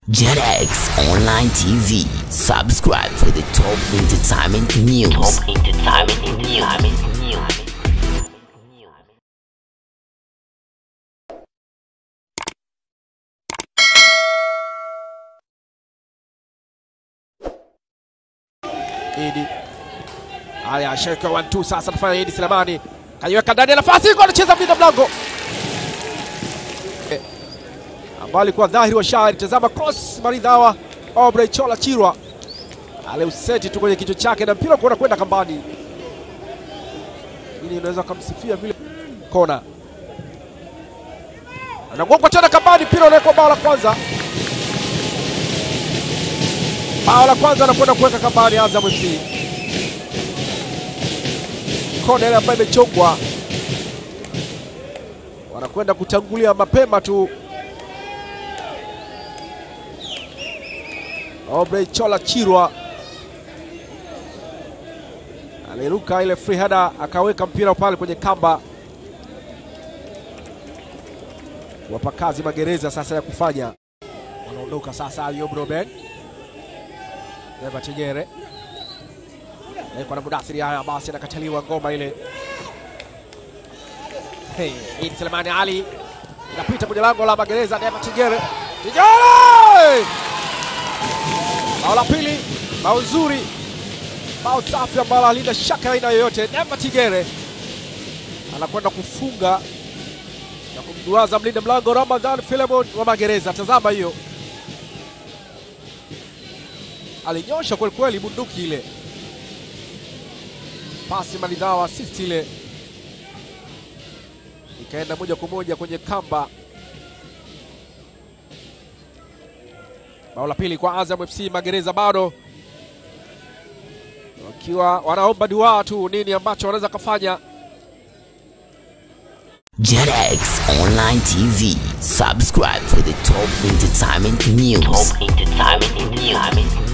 JetX Online TV. Subscribe for the top entertainment news. Top entertainment news. Idi. Haya, sheka 1 2 sasa anafanya Idi Selemani. Kaiweka ndani ya nafasi kwa anacheza mlinda mlango. Eh, Ambao alikuwa dhahiri wa shahiri. Tazama cross maridhawa. Aubrey Chola Chirwa. Aliuseti tu kwenye kichwa chake na mpira kuona kwenda kambani. Ili unaweza kumsifia vile kona. Anagongwa tena kambani, mpira unawekwa bao la kwanza. Bao la kwanza anakwenda kuweka kambani Azam FC. Kona ile ambayo imechongwa, wanakwenda kutangulia mapema tu. Aubrey Chola Chirwa aliruka ile free header akaweka mpira pale kwenye kamba. Wapa kazi magereza sasa ya kufanya, wanaondoka sasa. Ayub Ruben Eva Chegere kwa na Mudathiri. Haya basi, anakataliwa ngoma ile. Hey, Idi Selemani Ali inapita kwenye lango la magereza. Eva Chegere, Chegere, bao la pili, bao nzuri, bao safi ambalo halina shaka aina yoyote. Eva Chegere anakwenda kufunga na kumduaza mlinda mlango Ramadhan Filemon wa magereza. Tazama hiyo alinyosha kweli kweli bunduki ile, pasi maridhawa, assist ile ikaenda moja kwa moja kwenye kamba. Bao la pili kwa Azam FC. Magereza bado wakiwa wanaomba dua tu, nini ambacho wanaweza kufanya. JetX Online TV. Subscribe for the top entertainment news. Top entertainment news.